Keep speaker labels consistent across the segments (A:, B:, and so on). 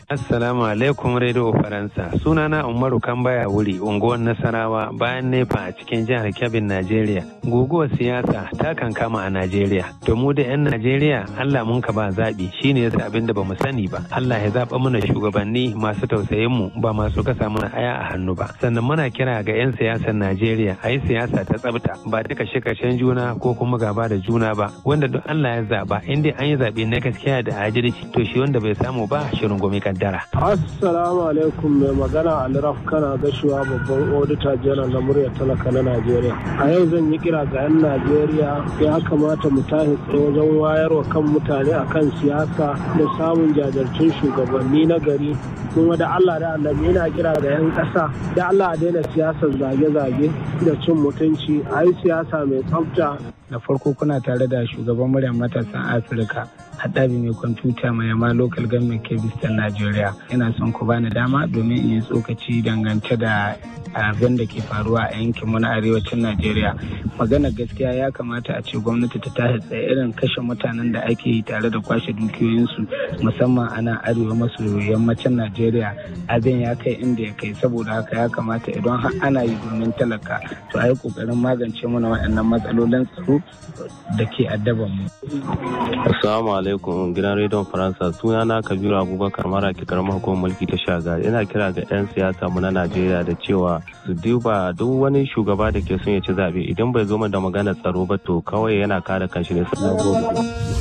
A: Assalamu alaikum Radio Faransa. Sunana Umaru Kambaya wuri unguwar Nasarawa bayan nefa a cikin jihar Kebbi, Najeriya. Guguwar siyasa ta kan kama a Najeriya. To mu da 'yan Najeriya Allah mun ka ba zaɓi shine yasa abin da bamu sani ba. Allah ya zaɓa mana shugabanni masu tausayin mu ba masu kasa mana aya a hannu ba. Sannan muna kira ga 'yan siyasar Najeriya a yi siyasa ta tsabta ba ta kashe kashen juna ko kuma gaba da juna ba. Wanda duk Allah ya zaɓa in dai an yi zaɓe na gaskiya da adalci to shi wanda bai samu ba shirin gumi kaddara.
B: Assalamu alaikum mai magana Alraf kana gashuwa babban odita janar na muryar talaka na Najeriya. A yau zan yi kira ga 'yan Najeriya ya kamata mu tashi tsaye wajen wayarwa kan mutane akan siyasa da samun jajirtun shugabanni na gari kuma da Allah da annabi yana kira ga 'yan ƙasa da Allah a daina siyasar zage-zage da cin mutunci a yi siyasa mai tsafta
C: da farko kuna tare da shugaban muryar matasan afirka haɗabi mai kwamfuta mai yamma local government kebistan najeriya ina son ku bani dama domin in yi tsokaci dangance da abin da ke faruwa a yankin mu na arewacin najeriya magana gaskiya ya kamata a ce gwamnati ta tashi tsaye irin kashe mutanen da ake yi tare da kwashe dukiyoyinsu musamman ana arewa maso yammacin najeriya abin ya kai inda ya kai saboda haka ya kamata idan har ana yi domin talaka to a yi kokarin magance mana waɗannan matsalolin tsaro da ke addaban mu.
D: Assalamu alaikum gidan rediyon Faransa sunana Kabiru Abubakar mara ke karamar hukumar mulki ta shaga ina kira ga 'yan siyasa mu na Najeriya da cewa su duba duk wani shugaba da ke son ya ci zaɓe idan bai zo da magana tsaro ba to kawai yana kare kanshi ne sai gobe.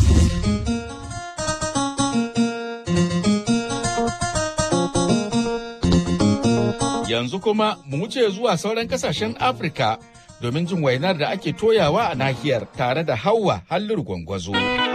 E: Yanzu kuma mu wuce zuwa sauran kasashen Afirka domin jin wainar da ake toyawa a nahiyar tare da Hauwa Halliru Gwangwazo.